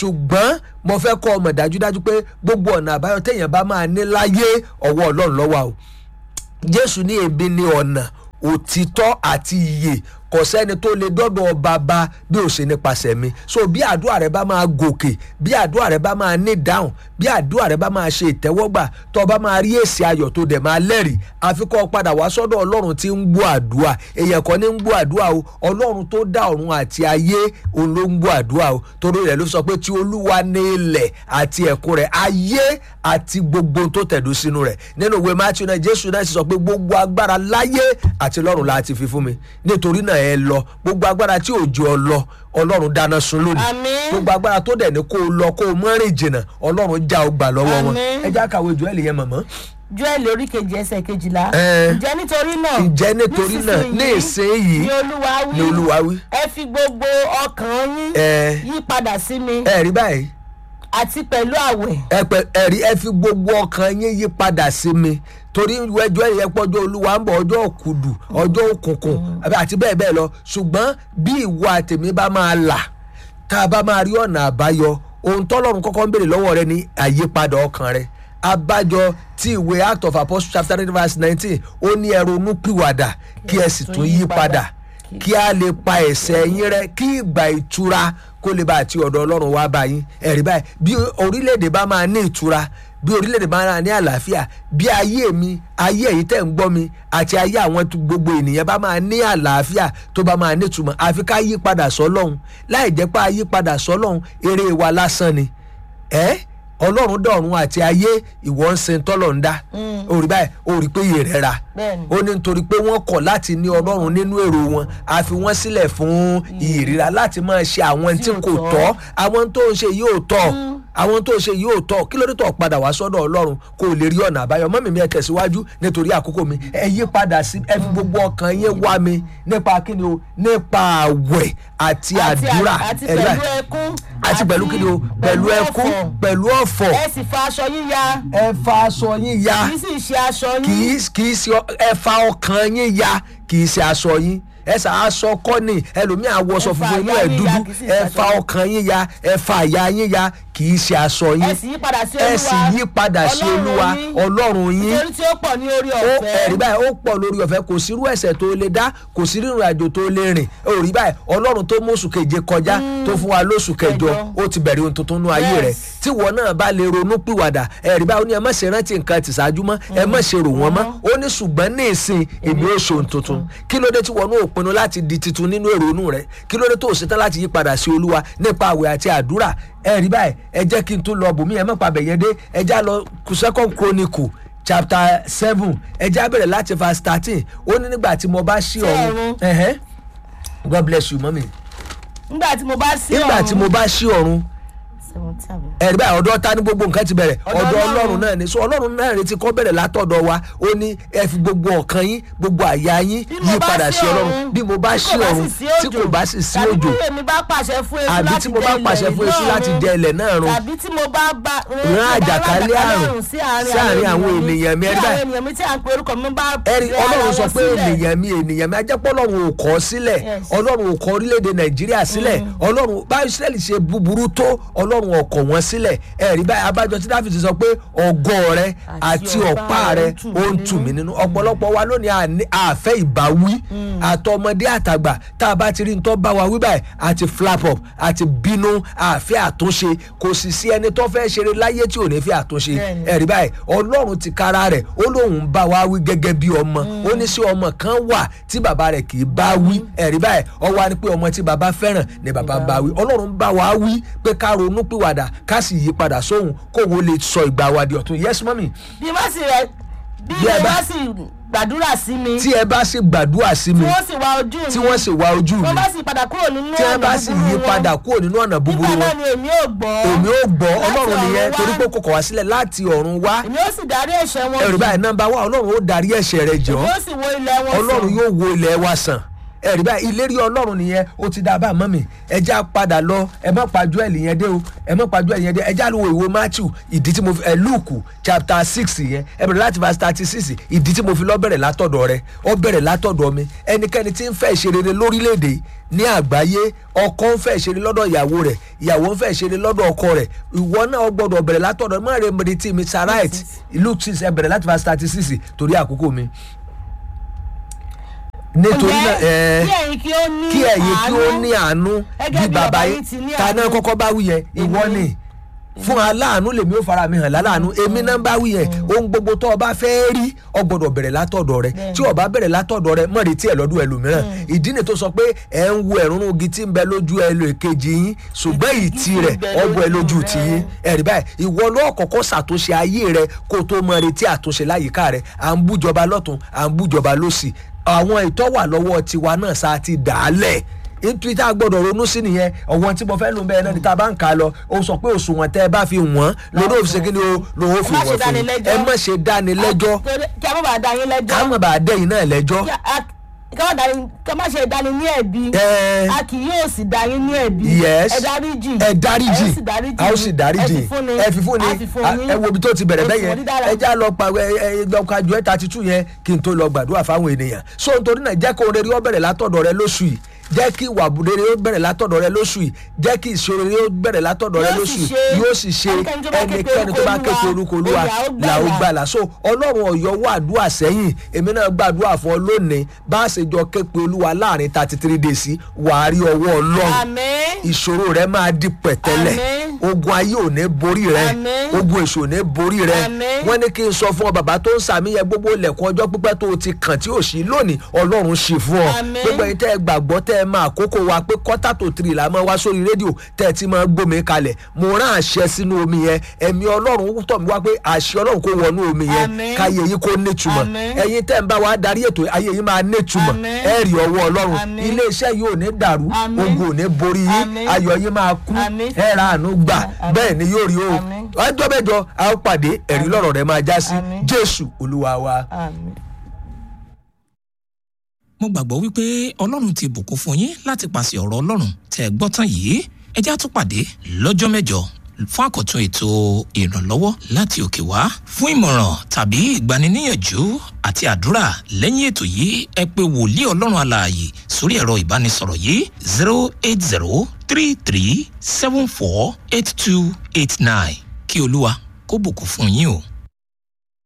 ṣùgbọ́n mo fẹ́ kọ́ ọmọ dájúdájú pé gbogbo ọ̀nà àbáyọ téèyàn bá máa ní láyé ọwọ́ ọlọ́run ló wà o jésù ní èmi ní ọ̀nà òtítọ́ àti ìyè kò sẹ́ni tó lè dọ́dọ̀ bàbá bí ó ṣe nípasẹ̀ mi so bí àdúrà rẹ bá máa gòkè bí àdúrà rẹ bá máa ní dáhùn bí àdúrà rẹ bá máa ṣe ìtẹ́wọ́gbà tó o bá máa rí èsì ayọ̀ tó dẹ̀ máa lẹ́rìí àfikọ́ padà wá sọ́dọ̀ ọlọ́run tí ń gbọ́ àdúrà èèyàn kan ní ń gbọ́ àdúrà o ọlọ́run tó dá ọ̀run àti ayé òun ló ń gbọ́ àdúrà o torí rẹ̀ ló sọ pé tí olúwa ní ilẹ̀ àti ẹ̀kún rẹ̀ ayé àti gbogbo tó tẹ̀dó sínú rẹ̀ nínú ìwé matthew náà jésù náà sì sọ pé gbogbo agbára láyé àti lọ́run la ti fi fún mi nítorí náà ẹ lọ gbogbo agbára tí òjò ọ lọ ọlọ́run dáná sun lónìí Àmín. gbogbo agbára tó dẹ̀ ní kó o lọ kó o mọ́rin jìnnà ọlọ́run já o gbà lọ́wọ́ wọn Àmín. ẹ já kàwé jù ẹ lè yẹn mọ̀mọ́. joel orí kejì ẹsẹ̀ kejìlá Ẹ. ǹjẹ́ nítorí náà ǹjẹ́ nítorí náà ní ìsinyìí ni olúwa wí ni olúwa wí. ẹ fi gbogbo ọkàn yín ẹ yí padà sí mi ẹ rí báyìí àti pẹ̀lú àwẹ̀ ẹ pẹ ẹ rí ẹ fi gbogbo ọkàn yín yí padà sí mi torí ẹjọ́ ẹ̀yẹ pọ́jọ́ olúwa ń bọ̀ ọjọ́ òkùdù ọjọ́ òkùnkùn àbí àti bẹ́ẹ̀ bẹ́ẹ̀ lọ ṣùgbọ́n bí ìwọ àtẹ̀mí bá máa là tá a bá máa rí ọ̀nà àbáyọ ohun tọ́lọ́run kọ́kọ́ ń béèrè lọ́wọ́ rẹ ní àyípadà ọkàn rẹ abájọ tí ìwé act of apostles chapter eight verse nineteen ó ní ẹ ronú pìwàdà kí ẹ sì tún yí padà kí a lè pa ẹ̀ṣẹ̀ yín rẹ́ kí ìgbà ìtura kó lè bá àti ọ̀dọ̀ ọlọ́run wá bá yín ẹ̀rí báyìí bí orílẹ̀-èdè bá máa ní ìtura bí orílẹ̀-èdè bá máa ní àlàáfíà bí ayé mi ayé èyí tẹ̀ ń gbọ́ mi àti ayé àwọn tó- gbogbo ènìyàn bá máa ní àlàáfíà tó bá máa nítumọ̀ àfi ká yí padà sọ́lọ́hún láì jẹ́ pé a yí padà sọ́lọ́hún eré wa lásán ni ẹ́ ọlọ́run dọ̀run àti ayé ìwọ ń sin tọ́lọ̀ ń dá orí báyìí orí pé iye rẹ̀ ra Bẹ́ẹ̀ni. ó ní nítorí pé wọ́n kọ̀ láti ní ọlọ́run nínú èrò wọn a fi wọ́n sílẹ̀ fún ìríra láti máa ṣe àwọn tí Tí ò kò tọ́. tọ́ àwọn tó ń ṣe yìí ò tọ́ àwọn tó ń ṣe yìí ò tọ́ kí ló dé tó padà wá sọ́dọ̀ ọlọ́run kó o lè rí ọ̀nà àbáyọ mọ́mí mi ẹ tẹ̀síwájú nítorí àkókò mi ẹ yí padà sí ẹ fi gbogbo ọkàn yín wá mi nípa kíni o nípa àwẹ̀ àti àdúrà àti ẹ̀rí pẹ̀lú báyìí. ẹkún àti pẹ̀lú kíni o pẹ̀lú ẹkún ọ̀fọ̀. pẹ̀lú ọ̀fọ̀ ẹ sì fa aṣọ yín ya ẹ fa aṣọ yín ya kì í sì ṣe aṣọ kì yín í kì í ṣe ọ- ẹ fa ọkàn yín ya kì í ṣe aṣọ yín ẹ sà aṣọ kọ́ ni ẹlòmíì àwọṣọ Ẹ fa funfun inú àyà ẹ̀ yín dúdú ya, kì í sì ẹ ṣe fa aṣọ yín. ọkàn yín ya ẹ fa àyà yín ya kì í ṣe aṣọ ẹ yín sì yí padà sí ẹ olúwa sì yí padà sí olúwa ọlọ́run yín nítorí tí ó pọ̀ ní orí ó ọ̀fẹ́ ẹ̀rí báyìí ó pọ̀ lórí ọ̀fẹ́ kò sírú ẹ̀sẹ̀ tó lè dá kò sí rírun àjò tó lè rìn ó rí báyìí ọlọ́run tó mú oṣù keje kọjá tó fún wa lóṣù kẹjọ Kẹjọ. ó ti bẹ̀rẹ̀ ohun tuntun nú ayé rẹ̀ Yes. tí wọn náà bá lè ronú pìwàdà ẹ̀rí báyìí ó ní ẹ má ṣe rántí nǹkan ti ṣáájú mọ́ ẹ má ṣe rò wọ́n mọ́ ó ní ṣùgbọ́n ní ìsìn èmi ó ṣe ohun tuntun kí ló dé tí wọn náà pinnu láti di titun nínú èrò inú rẹ kí ló dé tó o ṣetán láti yí padà sí olúwa nípa àwẹ̀ àti àdúrà ẹ̀rí báyìí ẹ jẹ́ kí n tún lọ bùnmí ẹ má pa bẹ̀yẹn dé ẹ já lọ second chronicle chapter seven ẹ já bẹ̀rẹ̀ láti verse thirteen ó ní nígbà tí mo bá ṣí ọ̀run ọ̀run. ẹ̀hẹ́n. God bless you mọ́mí nígbà tí mo bá sí nígbà tí mo bá ṣí ọ̀run Seventeen àbí? ẹ̀rí báyìí ọ̀dọ̀ ta ní gbogbo nǹkan ti bẹ̀rẹ̀ Ọ̀dọ̀ ọ̀dọ̀ Ọlọ́run. ọlọ́run náà ni so ọlọ́run náà retí kọ́ bẹ̀rẹ̀ látọ̀dọ̀ wa ó ní ẹ fi gbogbo ọkàn yín gbogbo àyà yín Bí mo yí bá padà sí sí ọlọ́run ọ̀run, bí mo bá tí ṣí kò bá ọ̀run sì sí tí kò bá sì sí tàbí òjò bí èmi bá pàṣẹ fún eṣú àbí láti tí mo bá dẹ pàṣẹ ilẹ̀ fún eṣú náà láti run, dẹ ilẹ̀ náà run tàbí tí mo bá bá rán àjàkálẹ̀ àrùn sí sí àárín àwọn ènìyàn mi, tí ẹ̀rí àwọn báyìí. ènìyàn mi tí à ń pe orúkọ mi bá ẹ̀rí rẹ ara ọlọ́run sọ wọn pé sílẹ̀. ènìyàn mi ènìyàn mi ajẹ́pọ̀ ọlọ́run ò kọ́ sílẹ̀ Yes. ọlọ́run ò kọ́ orílẹ̀-èdè nàìjíríà sílẹ̀ ọlọ́run bá israẹli ṣe búburú tó ọlọ́run ò kọ̀ wọ́n sílẹ̀ ẹ̀rí báyìí abájọ tí dáfídì sọ pé ọgọ́ rẹ àti Àti ọ̀pá ọ̀pá rẹ rẹ ń tù ó ń mí tù mí nínú. nínú ọ̀pọ̀lọpọ̀ wa lónìí àní- àfẹ́ ìbáwí àtọmọdé àtàgbà tá a bá ti rí nítorí bá wa wí báyìí àti flap up àti bínú àfẹ́ àtúnṣe kò sì sí ẹni tó fẹ́ ṣeré láyé tí ò ní fẹ́ àtúnṣe Bẹ́ẹ̀ni. ẹ̀rí báyìí ọlọ́run ti kára rẹ̀ ó lóun ń bá wa wí gẹ́gẹ́ bí ọmọ ó ní sí ọmọ kan wà tí bàbá rẹ̀ kì í bá wí ẹ̀rí báyìí ọwọ́ á ní pé ọmọ tí bàbá fẹ́ràn ni bàbá bá wí ọlọ́run bá wa wí pé ká ronú pìwàdà ká sì yí padà sóhun kóun ó lè sọ ìgbà wa di ọ̀tun yes mọ́mì bí wọ́n sì rẹ bí Bí ẹ ẹ bá- bá sì gbàdúrà sí mi tí ẹ bá sì gbàdúrà sí mi tí wọ́n sì wá ojú mi tí wọ́n sì wá ojú mi wọ́n bá sì padà kúrò nínú tí wọ́n ọ̀nà bá sì búburú yí wọn, padà kúrò nínú ọ̀nà búburú nígbà náà wọn ni èmi ò gbọ́ èmi ò gbọ́ láti ọlọ́run ọ̀run nìyẹn wá. torí pé kò kọ̀ wá sílẹ̀ láti ọ̀run wá èmi ó sì darí ẹ̀ṣẹ̀ wọn ẹ̀rù jì. báyìí nọ́mbà wá ọlọ́run ó darí ẹ̀ṣẹ̀ rẹ̀ jọ́ èmi ó sì wo ilẹ̀ wọn ọlọ́run sàn. yóò wo ilẹ̀ wa sàn ẹ̀rí báyìí ìlérí ọlọ́run nìyẹn ó ti dá a bá a mọ́ mi ẹja padà lọ ẹ má pa joel yẹn dé o ẹ má pa joel yẹn dé ẹja ló wo ìwo matthew ìdí tí mo fi ẹ luke chapter six yẹn ẹ bẹ̀rẹ̀ láti verse thirty six ìdí tí mo fi lọ bẹ̀rẹ̀ látọ̀dọ̀ rẹ ọ bẹ̀rẹ̀ látọ̀dọ̀ mi ẹnikẹ́ni tí ń fẹ́ ìṣerere lórílẹ̀‐èdè ní àgbáyé ọkọ ń fẹ́ ìṣeré lọ́dọ̀ ìyàwó rẹ̀ ìyàwó ń fẹ́ ìṣeré lọ́dọ̀ ọkọ rẹ̀ ìwọ náà gbọ́dọ̀ bẹ̀rẹ̀ látọ̀dọ̀ má rẹ̀ mẹ́rin tí mi sarite luke six ẹ bẹ̀rẹ̀ láti verse thirty six torí àkókò mi nítorí náà ẹ kí ẹ̀yin kí ó ní kí ẹ̀yin kí ó àánú. ní àánú Gẹ́gẹ́ bí bí bàbá bàbá yín yín ti ní ta náà àánú. kọ́kọ́ bá wí yẹn ìwọ ni fún aláàánú lèmi ó fara mi hàn láláàánú èmi náà bá wí yẹn ohun gbogbo tó o bá fẹ́ rí o gbọ́dọ̀ bẹ̀rẹ̀ látọ̀dọ̀ rẹ Bẹ́ẹ̀ni. tí o bá bẹ̀rẹ̀ látọ̀dọ̀ rẹ mọ̀ retí ẹ̀ lọ́dún ẹlòmíràn ìdí ni tó sọ pé ẹ̀ ń wo ẹ̀rún igi tí ń bẹ lójú ẹlò èkejì yín ṣùgbọ́n Igi ìtì tí ń rẹ̀ bẹ ọgbọ ẹ lójú lójú tì rẹ. yín ẹ̀rí báyìí ìwọ ló kọ́kọ́ ṣàtúnṣe ayé rẹ kó o tó mọ retí àtúnṣe láyìíká rẹ à ń bújọba lọ́tún à ń bújọba lọ́sì àwọn ìtọ́wà lọ́wọ́ tiwa náà sá ti dà á lẹ̀ nítorí tá a gbọ́dọ̀ ronú sí nìyẹn ọ̀wọ́n tí mo fẹ́ lò bẹ́ẹ̀ náà ni tá a bá ń kà á lọ ó sọ pé òṣùwọ̀n tẹ́ ẹ bá fi wọ́n lórí òfin kí ni o lòun ó fi Ẹ má ṣe wọ́n fún yín dánilẹ́jọ́. ẹ má ṣe dáni lẹ́jọ́ Torí- kí a má bàa dá yín lẹ́jọ́. ká má bàa dẹ́yìn náà lẹ́jọ́ Kí a- ká má dá- ká má ṣe dání ní ẹ̀bi. Ẹ. a kì yóò sì dá yín ní ẹ̀bi. yes ẹ dáríjì. ẹ dáríjì ẹ sì dáríjì. a ó sì dáríjì ẹ fi fún ni. ẹ fi fún ni a fi fún A- yín. ẹ wo ibi tó ti bẹ̀rẹ̀ Oṣù bẹ́ẹ̀ yẹn onídàára. ẹ já lọ pa ẹ ẹ lọ ka ju ẹ thirty two yẹn kí n tó lọ gbàdúrà fáwọn ènìyàn so nítorí náà jẹ́ kó rere ó bẹ̀rẹ̀ látọ̀dọ̀ rẹ lóṣù yìí jẹ́ kí ìwà rere ó bẹ̀rẹ̀ látọ̀dọ̀ rẹ lóṣù yìí jẹ́ kí ìṣòro rere ó bẹ̀rẹ̀ látọ̀dọ̀ rẹ Yóò lóṣù sì yìí ṣe. yóò sì ṣe Ẹnikẹ́ni tó bá ké pe ẹnikẹ́ni tó bá ké pe orúkọ orúkọ olúwa Olúwa, là ó là ó gbàlà so ọlọ́run ọ̀yọ́ wà àdúrà sẹ́yìn èmi náà gbàdúrà fún ọ lónìí bá a ṣe jọ ké pe olúwa láàrin thirty three days wàá rí ọwọ́ ọlọ́run àmín. ìṣòro rẹ máa di pẹ̀tẹ́lẹ̀ Àmín. ogun ayé ò ní borí rẹ Àmín. ogun èṣù ò ní borí rẹ Àmín. wọ́n ní kí n sọ fún ọ bàbá tó ń sàmìyẹ gbogbo ilẹ̀kùn ọjọ́ pípẹ́ tó o ti kàn tí ò sí lónìí ọlọ́run ṣì fún ọ Àmín. gbogbo ẹ̀yin tẹ́ ẹ gbàgbọ́ tẹ́ ẹ máa kókó wa pé kọ́tà tó tiri là máa wá sórí rédíò tẹ́ ẹ ti máa gbómi kalẹ̀ mo rán àṣẹ sínú omi yẹn ẹ̀mí ọlọ́run tọ̀ mí wá pé àṣẹ ọlọ́run kó wọnú omi yẹn Àmín. káyé yìí kó nítumọ̀ Àmín. ẹ̀yin tẹ́ ẹ ń bá wa darí ètò ayé yìí máa nítumọ̀ Àmín. ẹ rí ọwọ́ ọlọ́run Àmín. ilé iṣẹ́ yìí ò ní dàrú Àmín. ogun ò ní borí yín Àmín. ayọ̀ yín máa kú Àmín. ẹ ra àánú gbà Àmín. bẹ́ẹ̀ ni yóò rí o Àmín. ọjọ́ mẹ́jọ a ó pàdé ẹ̀rí lọ́rọ̀ rẹ̀ máa já sí Àmín. jésù olúwa wa. àmín. mo gbàgbọ́ wípé ọlọ́run ti bùkún fún yín láti pàṣẹ ọ̀rọ̀ ọlọ́run tẹ́ ẹ gbọ́ tán yìí ẹ jẹ́ á tún pàdé lọ́jọ́ mẹ́jọ fún àkọ́tún ètò ìrànlọ́wọ́ láti òkè wá fún ìmọ̀ràn tàbí ìgbaniníyànjú àti àdúrà lẹ́yìn ètò yìí ẹ pé wòlíì ọlọ́run alààyè sórí ẹ̀rọ ìbánisọ̀rọ̀ yìí zero eight zero three three seven four eight two eight nine kí olúwa kó bùkún fún yín o.